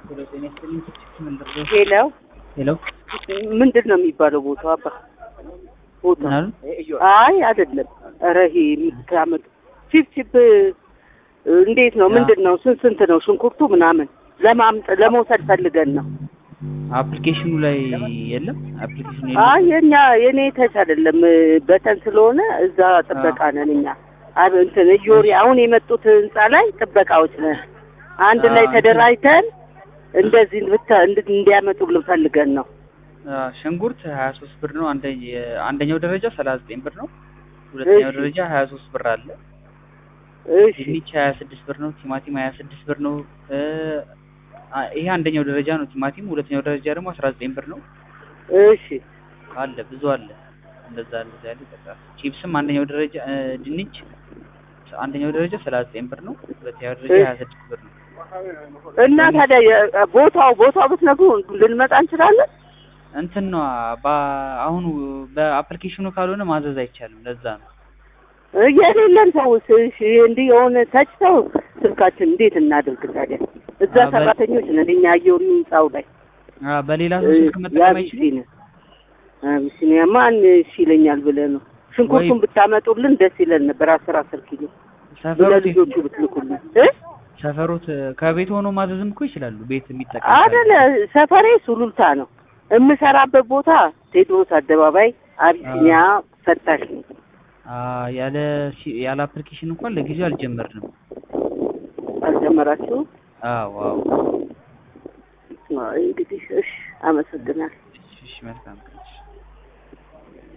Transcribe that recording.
ሄሎ ሄሎ ምንድን ነው የሚባለው ቦታው? አባ ቦታው ምናሉ? አይ አይደለም። ኧረ ይሄ የምታመጡ ቺፕ ቺፕ እንዴት ነው? ምንድን ነው? ስንት ስንት ነው ሽንኩርቱ ምናምን ለማምጥ ለመውሰድ ፈልገን ነው። አፕሊኬሽኑ ላይ የለም። አፕሊኬሽኑ አይ የለም። የኛ የኔ ተች አይደለም በተን ስለሆነ እዛ ጥበቃ ነን እኛ። አብ እንትን እዮሪ አሁን የመጡት ህንጻ ላይ ጥበቃዎች ነን። አንድ አ- ላይ ተደራጅተን እንደዚህ ብቻ እንድ- እንዲያመጡልን ፈልገን ነው። አ፣ ሽንኩርት 23 ብር ነው። አንደ- አንደኛው ደረጃ 39 ብር ነው። ሁለተኛው እሺ። ደረጃ 23 ብር አለ። እሺ ድንች 26 ብር ነው። ቲማቲም 26 ብር ነው። እ፣ አ፣ ይሄ አንደኛው ደረጃ ነው ቲማቲም። ሁለተኛው ደረጃ ደግሞ 19 ብር ነው። እሺ አለ ብዙ አለ። እንደዛ እንደዛ ያለ ይጠቃል። ቺፕስም አንደኛው ደረጃ እ፣ ድንች አንደኛው ደረጃ 39 ብር ነው። ሁለተኛው ደረጃ እሺ። 26 ብር ነው። እና ታዲያ የ- ቦታው ቦታው ብትነግሩ ልንመጣ እንችላለን። እንትን ነው አሁኑ በአፕሊኬሽኑ ካልሆነ ማዘዝ አይቻልም። ለዛ ነው የሌለን ሰውስ እሺ እንዲህ የሆነ ተችተው ስልካችን እንዴት እናድርግ ታዲያ? እዛ አ፣ በ- ሰራተኞች ነን እኛ አየሩ ህንጻው ላይ አ፣ በሌላ ሰው ስልክ መጠቀም አይችልም። የአቢሲኒያ አቢሲኒያ ማን እሺ ይለኛል ብለህ ነው። ሽንኩርቱን ወይ- ብታመጡልን ደስ ይለን ነበር። አስር አስር ኪሎ ሰፈሮት ለልጆቹ ብትልኩልን እ ሰፈሮት ከቤት ሆኖ ማዘዝም እኮ ይችላሉ። ቤት የሚጠቀም አደለ ሰፈሬ ሱሉልታ ነው። የምሰራበት ቦታ ቴዎድሮስ አደባባይ አቢሲኒያ ፈታሽ ነው። አ፣ ያለ ሲ- ያለ አፕሊኬሽን እንኳን ለጊዜው አልጀመርንም። አልጀመራችሁ? አዎ አዎ። አይ እንግዲህ እሺ፣ አመሰግናለሁ። እሺ፣ እሺ መልካም